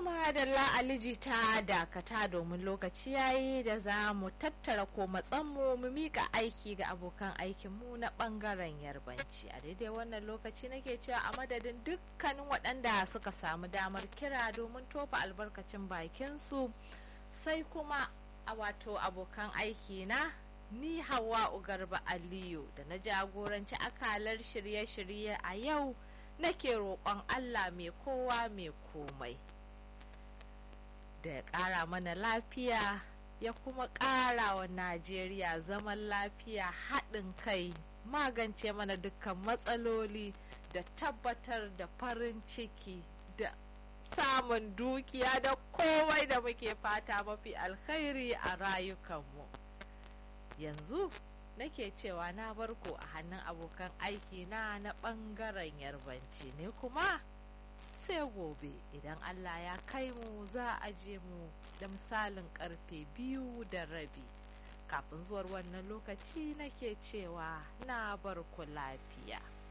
madalla aliji ta dakata domin lokaci yayi da za mu tattara ko matsanmu mu mika aiki ga abokan aikinmu na bangaren yarbanci a daidai wannan lokaci nake cewa a madadin dukkanin waɗanda suka samu damar kira domin tofa albarkacin bakinsu sai kuma a wato abokan aiki na ni hawa ugarba aliyu da na jagoranci akalar shirye-shirye a yau nake roƙon allah mai kowa mai komai da ya ƙara mana lafiya ya kuma ƙara wa najeriya zaman lafiya haɗin kai magance mana dukkan matsaloli da tabbatar da farin ciki da samun dukiya da komai da muke fata mafi alkhairi a rayukanmu yanzu nake cewa na barko a hannun abokan aiki na na ɓangaren yarbanci ne kuma sai gobe idan Allah ya kai mu za a je mu da misalin karfe biyu da rabi kafin zuwar wannan lokaci nake cewa na bar ku lafiya.